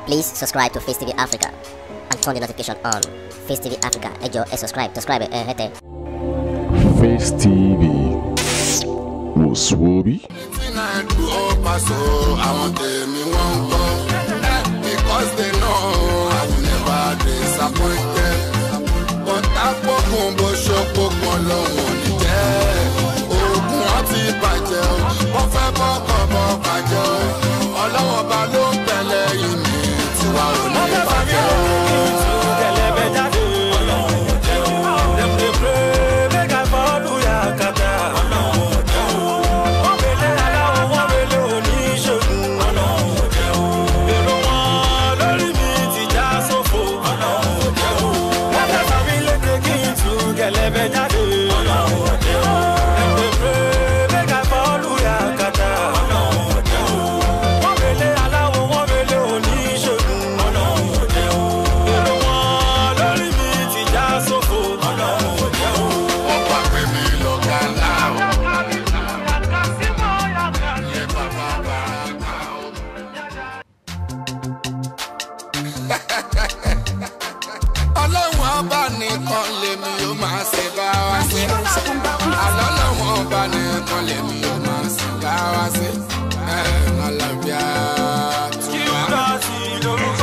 Please subscribe to Face TV Africa and turn the notification on. Face TV Africa, ẹ jọ̀ọ́ ẹ subscribe, subscribe ẹ hẹ́tẹ̀. Face TV wò sùwòbí. Anything I do, oh, paso, àwọn tèmi wọ́n ń kọ́. Because they know I will never disappoint them. Bọ́tà pọ̀kun bó ṣokòkun lòun ò ní jẹ́. Oògùn wọn ti bàjẹ́ o, wọ́n fẹ́ kọ́kọ́ bọ́ bàjẹ́ o. Ọlọ́wọ́n ba ló ń tẹ̀lé ìmì tiwa ò ní bàjẹ́ o. Wọ́n gbà pé mi lọ́gà ńlá o. Ilé bàbá bàbá o. ọlọ́run ọba nìkan lèmi yóò máa ṣe bá wa ṣe. àlọ́lọ́run ọba nìkan lèmi yóò máa ṣe bá wa ṣe. ọlọ́bíà tùmá.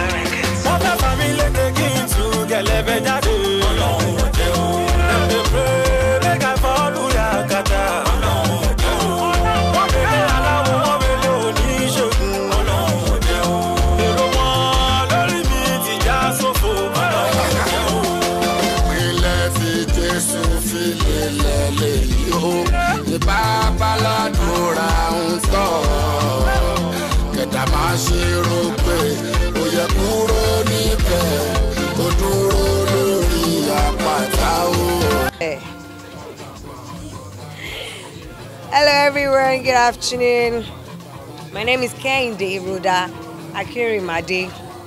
ìpínlẹ̀ fi jésù fi lélẹ̀ lèyí o ní babaládùúrà ń tọ̀ kẹ̀dá máa ṣe rò pé ó yẹ kúrò níbẹ̀ ó dúró lórí àpáta o. Hello, everyone. Good afternoon. My name is Kehinde Ruda Akirimade,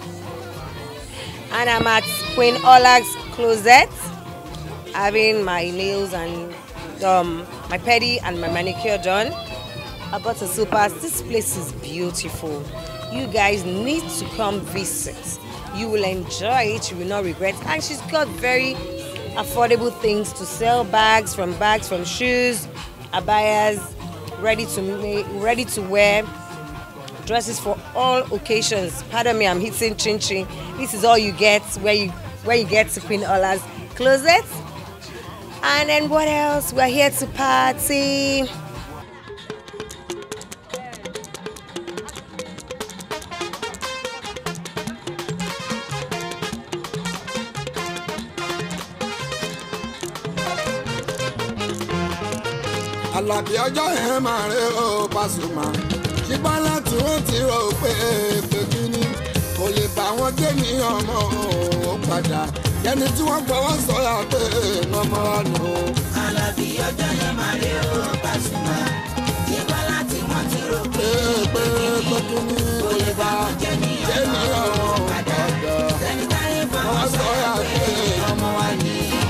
and I'm at Queen Olag's Closet, having my nails and um, my pedi and my manicure done. I bought a super. This place is beautiful. You guys need to come visit. You will enjoy it. You will not regret. And she's got very affordable things to sell: bags from bags from shoes, abayas, ready to make, ready to wear dresses for all occasions. Pardon me, I'm hitting chin chin. This is all you get where you where you get to Queen Ola's closet. And then what else? We're here to party. Àlàbí ọjọ́ yẹn máa rí o Pasuma ṣùgbọ́n láti wọ́n ti rò pé pé kíní kò lè bá wọn gé ní ọmọ ó padà ẹni tí wọ́n gbọ́wọ́ sọ̀rọ̀ pé ọmọ wa nù. Àlàbí ọjọ́ yẹn máa rí o Pasuma. Nígbà láti wọ́n ti rò pé pé pé pé kíní kò lè bá gé ní ọmọ ó padà ẹni táyé wọ́n fọwọ́ sọ̀rọ̀ pé ọmọ wa nù.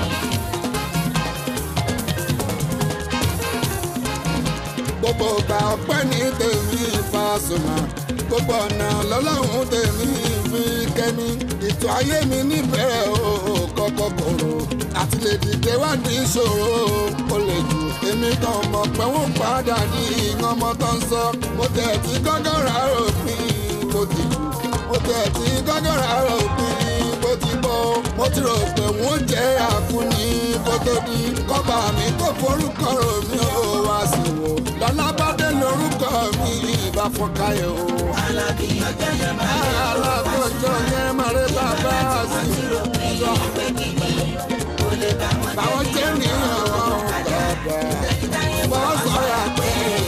gbogbo ọgbà ọpẹ́ ní tèmi Pasuma gbogbo ọ̀nà lọ́lọ́run tèmi fi kẹ́mi ètò ayé mi níbẹ̀rẹ̀ o kọ́kọ́ kòrò àti lè dìde wá ní ìṣòro ó lè jù èmi kan mọ̀ pé wọ́n padà ní ọmọ tó ń sọ mo tẹ̀ tí gọ́gọ́rà òpin kò ti jù mo tẹ̀ tí gọ́gọ́rà òpin kò ti bọ́ mo ti rò pé wọ́n jẹ́ àkúnní kó tó di kọ́ba mi kó forúkọ rò mí ó wá sí wò lọ́lábàdé lórúkọ mi ìbá fọkàyọ̀ o. Àlàbí ọjọ́ yẹn máa rí o alákọ̀ọ́jọ́ yẹn máa rí bàbá sí i sọ pé kíní kò lè bá wọn báwọn jẹ́ nìyẹn wọn bàbá ẹni táyé wọ́n sọ̀rọ̀ pé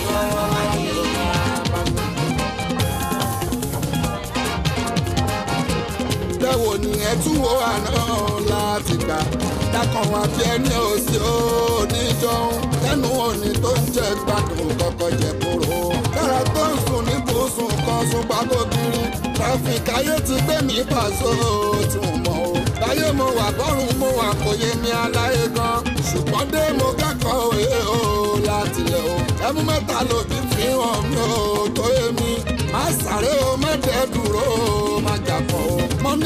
bẹ́wò ni ẹ tún wo àná láti gbà dákan wá bí ẹni òsì oníjọun lẹ́nu òní tó ń jẹ gbádùn kọ́kọ́ jẹ kúrò. kára tó ń sùn ní bùsùn kan sùn gbàgbógiri tráfíkì ayé ti gbé mi pàṣẹ tí mo mọ̀ o. láyé mo wà bọ́rùn mo wà kò yé mi aláyé gan ṣùgbọ́n dé mo kẹ́kọ̀ọ́ òye o láti lẹ̀ o. ẹmu mẹ́ta lòdì fi hàn mí o tó yé mi má sáré o má dẹ́ dúró o má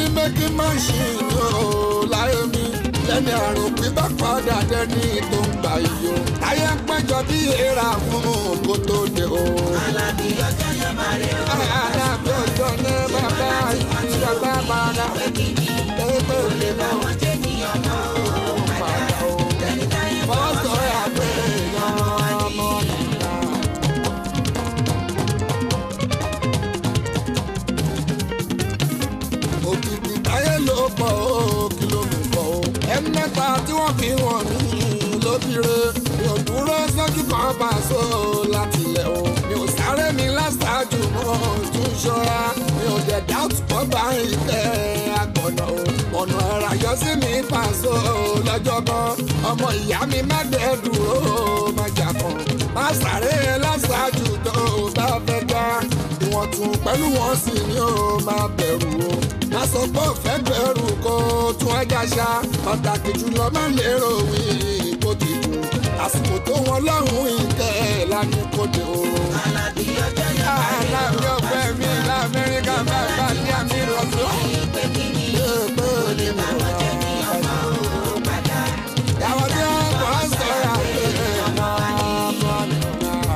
méjì machine o láyé mi lẹ́ni àrùn pípa padà dẹ́ni tó ń gbà yìí o. ayé ń péjọ bí èèrà fún kó tó dé o. alábí ọjọ́ yẹn máa rí o. alábí ọjọ́ ní bàbá ìjọba padà pépé òde náà àwọn jẹ́ ní ọmọ o. padà o. ẹni táyé bọ́ fọ́tò àgbẹ̀ yan ọmọ nìyà. òkìkí táyé ló pọ̀ ó kí ló mú pọ̀ ó. ẹni mẹ́ta tí wọ́n fi wọ̀n mí lóbìire mi ò dúró sójú kan bá a so láti lẹ̀ o. mi ò sáré mi láṣáájú mọ́ tún ṣọ́ra mi ò dẹ̀ dáàtú kọ́ bá ìtẹ́ àgbọ̀nà o. ọ̀nà ẹ̀rà yọ sí mi pàṣọ lọ́jọ́ kan ọmọ ìyá mi má dẹ̀ dúró má jà kan má sáré láṣáájú tó o bá fẹ́ gbá ìwọ̀n tún pẹ̀lú wọn sì ni ó máa bẹ̀rù o má sọ pé òfẹ́ bẹ̀rù kó tún ẹja ṣá pàtàkì jùlọ má lérò wí kó ti dùn àsìkò tó wọn lọ́hùn ìtẹ́ lánàá kó dé o. alábí ọjọ́ yẹn máa rí o. aláàbí ọgbẹ́ mi lamẹ́ríkà bá bá ní àmì ìrọ̀sọ́. pé kí ni pé ó ní mo àwọn jẹ́ ní ọmọ o. padà yàwó tí wọ́n kọ́ sọ̀rọ̀ àgbẹ̀ ọmọ ọmọ nìyà.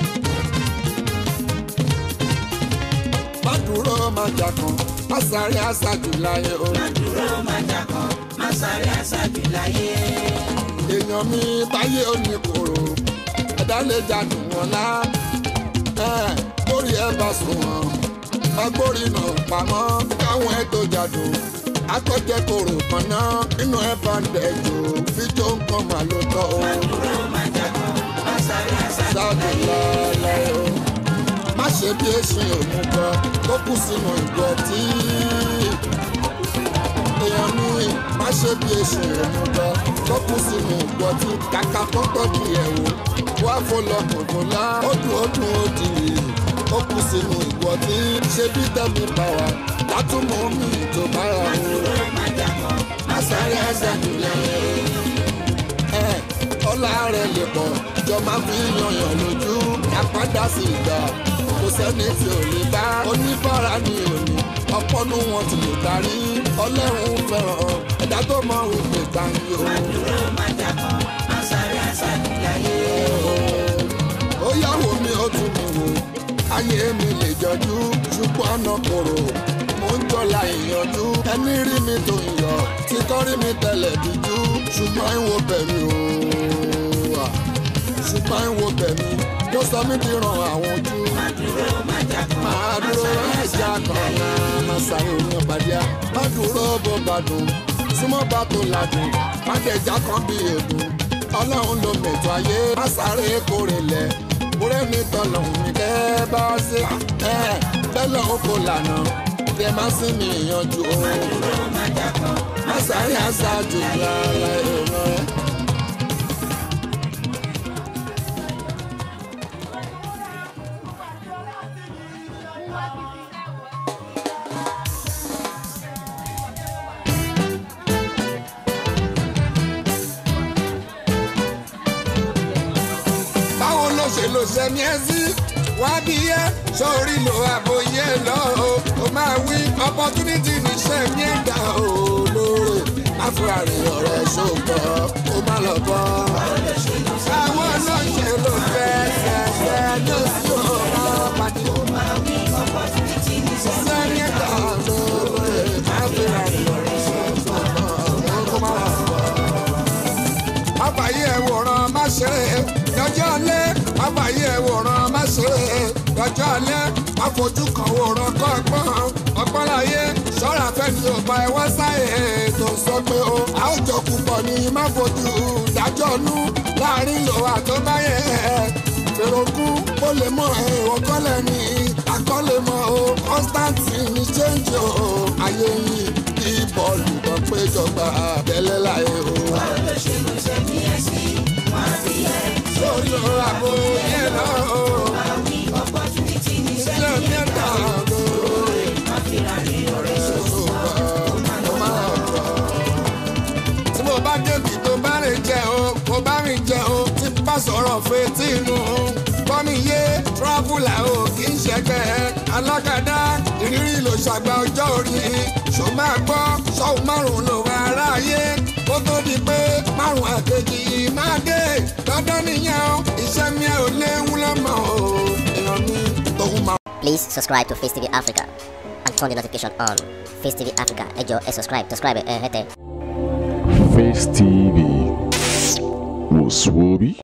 má dúró má jà kan má sáré àṣàjù láyé o. dúró máa jà kan má sáré àṣàjù láyé. èèyàn mi báyé ò ní kòrò ẹ̀dá lè jàdùn wọn lá ẹ̀ lórí ẹ̀ bá sùn wọn agbórí náà pamọ́ káwọn ẹ̀ tó jàdùn akọ́jẹ́ kòrò kan náà nínú ẹ̀ bá ń dẹ̀jọ́ fíjó nǹkan mà ló tọ́ o dúró máa jà kan má sáré àṣàjù sáàdù lálẹ́ o má ṣe bí èsì òun gan tó kù sínú ìgò tí èèyàn mi má ṣe bí èsì òun gan tó kù sínú ìgò tí kàkà tó tọ́jú ẹ̀ wò wá fọlọ́kùnkùn lá ó dùn ó dùn ó dì í ó kù sínú ìgò tí ṣe bí tẹ́mi bá wa látúmọ̀ mi tó bára o dúró máa jà kan má sáré àṣàjù láyé. ẹ ọlá rẹ lè pọ̀ jọ máa fi yanyan lójú àpádà sí ìgbà kò sẹ́ni tí ò lè bá oníbàárà ní òní ọpọ́nú wọn ti lè darí ọlọ́run fẹ́ràn ẹ̀dá tó mọ òpè gbàǹyì o. dúró máa jà kan má sáré àṣàjù láyé. ó yàwó mi ó tún mi wò ayé mi lè jọjú ṣùgbọ́n àná kòrò mo ń jọlá ìyànjú ẹni rí mi tó ń yọ títọ́ rí mi tẹ̀lẹ̀ díjú ṣùgbọ́n ìwò bẹ̀mí o ṣùgbọ́n ìwò bẹ̀mí ló sọ mí di ràn àwọn ojú dúró máa jà kan máa dúró ẹja kan náà máa sáré omi ọ̀bàdíà má dúró bó bá dùn súnmọ́ bá tó ladùn má jẹjà kan bí èdùn ọlọ́run ló mẹ̀tọ́ ayé má sáré kórè lẹ̀ kúrẹ́ mi tọ̀lọ̀hún mi kẹ́ bá ṣe ẹ̀ bẹ́ẹ̀ lọ́hún kò lànà kẹ́ má sí mi ìyanjú o dúró máa jà kan má sáré àṣàjù lára ìran ẹ̀. báwo ló ṣe lò sẹ́mi ẹ́ sí wá bí yẹ sórí lo àbòyẹ lọ o ó máa wí opportunity ní sẹ́mi ẹ̀dá o lóore láfúrárì ọ̀rẹ́ ṣògbọ́ ó má lọ bọ́. báwo ló ṣe lò fẹ́ẹ́fẹ́ẹ́ ló sí ọ̀rọ̀ pàdé sẹ́mi ẹ̀dá lóore láfúrárì ọ̀rẹ́ ṣògbọ́ ó má lọ bọ́ àbáyé ẹ̀wòrán má ṣe é lọ́jọ́ alẹ́ àbáyé ẹ̀wòrán má ṣe é lọ́jọ́ alẹ́ àfojú kan wòrán kọ́ ọgbọ́n ọgbọ́n láyé ṣọ́ra fẹ́ni ò bá ẹ wá sáyé tó sọ pé o àwùjọ púpọ̀ ni má fojú dájọ́ nú láàrin lò àtọ́báyé fèròkún ó lè mọ ẹ̀wọ̀n kọ́lẹ̀ ní akọ́lẹ̀ mọ́ o constantine ní change o ayé yìí kí bọ́ọ̀lù kan péjọba tẹ́lẹ̀ láyé o. olóṣèlú ṣe ní ẹ̀sìn wọn fi ẹ̀ sórí ọ̀rọ̀ àbò yẹn lọ o. àwí opportunity ní ṣé sẹ́yìn ní ẹ̀dá lóore wọn fi ra ní ọ̀rẹ́ ó máa bọ̀. tí mo bá débi tó bá rìn jẹ o kò bá rìn jẹ o tí bá sọ̀rọ̀ fetí inú kọ́mi yé tírọ́bùlà o kì í ṣẹgbẹ́ alákàdá ìrírí ló ṣàgbà ọjọ́ orí ṣó máa gbọ́ ṣọ́hún márùn-ún ló wà aráyé kó tó di pé márùn-ún àkejì máa dé dandan nìyẹn o iṣẹ́ mi ò léwu lọ́mọ o èèyàn mi tóun máa. Please subscribe to Face TV Africa and turn the notification on. Face TV Africa, ẹ jọ̀ọ́ ẹ subscribe, subscribe ẹ hẹ́tẹ̀. Face TV was Swoby.